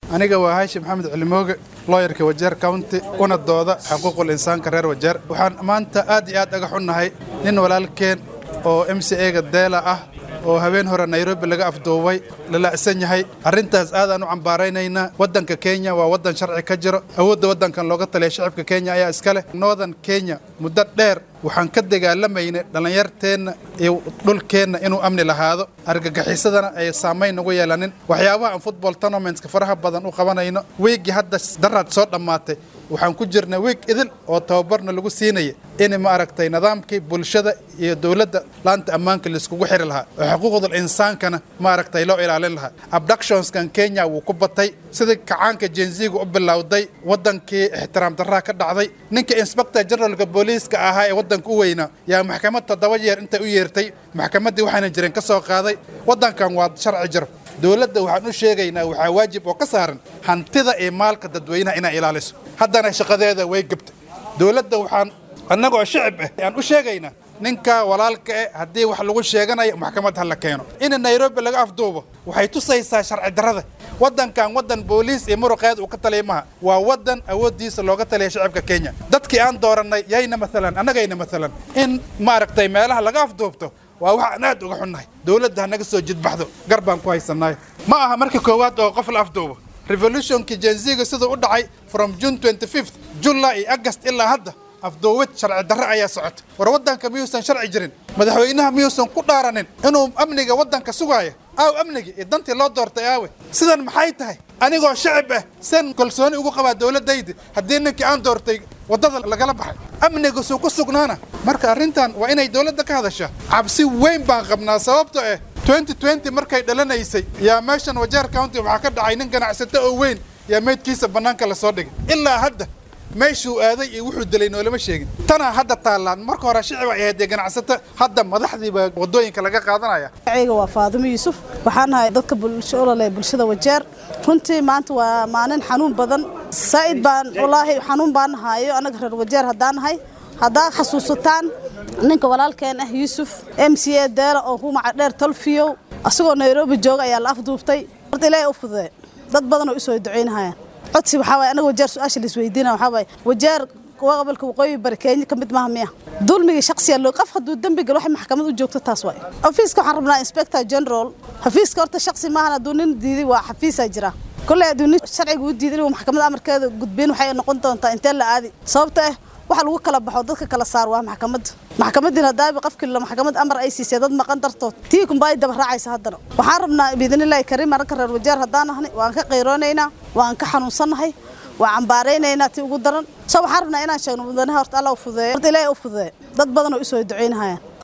aniga waa haashim maxamed cilimooge looyarka wajeer county una dooda xuquuqul insaanka reer wajeer waxaan maanta aad iyo aad aga xunnahay nin walaalkeen oo m c ega deela ah oo habeen hore nairobi laga afduubay lala'san yahay arrintaas aadaan u cambaaraynaynaa waddanka kenya waa waddan sharci ka jiro awoodda waddankan looga taliya shacabka kenya ayaa iska leh northern kenya muddo dheer waxaan ka dagaalamaynay dhallinyarteenna iyo dhulkeenna inuu amni lahaado argagixisadana ay saamayn nagu yeelanin waxyaabaha aan football tournamentska faraha badan u qabanayno wiiggii hadda daraad soo dhammaatay waxaan ku jirnay wiig idil oo tababarna lagu siinaya in ma aragtay nidaamkii bulshada iyo dowladda laanta ammaanka laiskugu xiri lahaa oo xuquuqdul insaankana ma aragtay loo ilaalin lahaa abductionskan kenya wuu ku batay sidii kacaanka jenziga u bilowday waddankii ixtiraam darraa ka dhacday ninka inspector generalka booliiska ahaa ee waddanka u weynaa yaa maxkamad toddoba jeer intay u yeertay maxkamaddii waxaanan jirin ka soo qaaday waddankan waa sharci jiro dowladda waxaan u sheegaynaa waxaa waajib oo ka saaran hantida iyo maalka dadweynaha inay ilaaliso haddana shaqadeeda way gebtay dowladda waxaan annagoo shicib ah aan u sheegaynaa ninka walaalka eh haddii wax lagu sheeganayo maxkamad ha la keeno in nairobi laga afduubo waxay tusaysaa sharci darrada waddankan waddan booliis iyo muruqeed uu ka taliya maha waa waddan awooddiisa looga taliya shacabka kenya dadkii aan doorannay yayna maalan annagayna maalan in maaragtay meelaha laga afduubto waa waxaan aad uga xunnahay dowladda ha naga soo jidbaxdo gar baan ku haysannaay ma aha marka koowaad oo qof la afduubo revolutionkii jenziga siduu u dhacay from june 25th july iyo agast ilaa hadda afduubid sharci darre ayaa socota war waddanka miyuusan sharci jirin madaxweynaha miyuusan ku dhaaranin inuu amniga waddanka sugaaya aaw amnigi iyo dantii loo doortay aawe sidan maxay tahay anigoo shacib ah sen kalsooni ugu qabaa dowladdayda haddii ninkii aan doortay waddada lagala baxay amniga suu ku sugnaana marka arrintan waa inay dowladda ka hadashaa cabsi weyn baan qabnaa sababto ah 2020 markay dhalanaysay yaa meeshan wajeer county waxaa ka dhacay nin ganacsato oo weyn yaa meydkiisa bannaanka la soo dhigay ilaa hadda meeshuu aaday iyo wuxuu dilay noolama sheegin tanaa hadda taallaan marka hore shicib ay ahayd ganacsato hadda madaxdiiba waddooyinka laga qaadanaya magacayga waa faadimo yuusuf waxaan nahay dadka bulsho olole bulshada wajeer runtii maanta waa maalin xanuun badan saa'id baan walaahi xanuun baan nahayo annaga reer wajeer haddaan nahay haddaad xasuusataan ninka walaalkeen ah yuusuf m c a deela oo humaca dheer tolfiyow asagoo nairobi jooga ayaa la afduubtay horta ilaahay u fududee dad badan oo u soo ducaynahayaan codsi waxaa waay anaga wajeer su-aasha laisweydiina waxaa waay wajeer gobolka waqooyi bari kenya ka mid maaha miya dulmigii shaksiya loo qof hadduu dembi galo waxay maxkamad u joogto taas waay xafiiska waxaan rabnaa inspector general xafiiska horta shaksi maahan hadduu nin diiday waa xafiisaa jira kolley hadduu nin sharciga u diiday inuu maxkamad amarkeeda gudbin waxay noqon doontaa intee la aadi sababta ah waxa lagu kala baxo dadka kala saar waa maxkamadda maxkamadiina haddaaba qofkii la maxkamad amar ay siisay dad maqan dartood tii kunba ay daba raacaysa haddana waxaan rabnaa biidnillaahi kariim arrinka reer wajeer haddaan nahnay waan ka qayroonaynaa waan ka xanuunsannahay waan cambaaraynaynaa tii ugu daran so waxaan rabnaa inaan sheegno mudanaha horta alla u fudeeyo horta ilaahay u fudeeyo dad badan oo u soo ducaynahayaan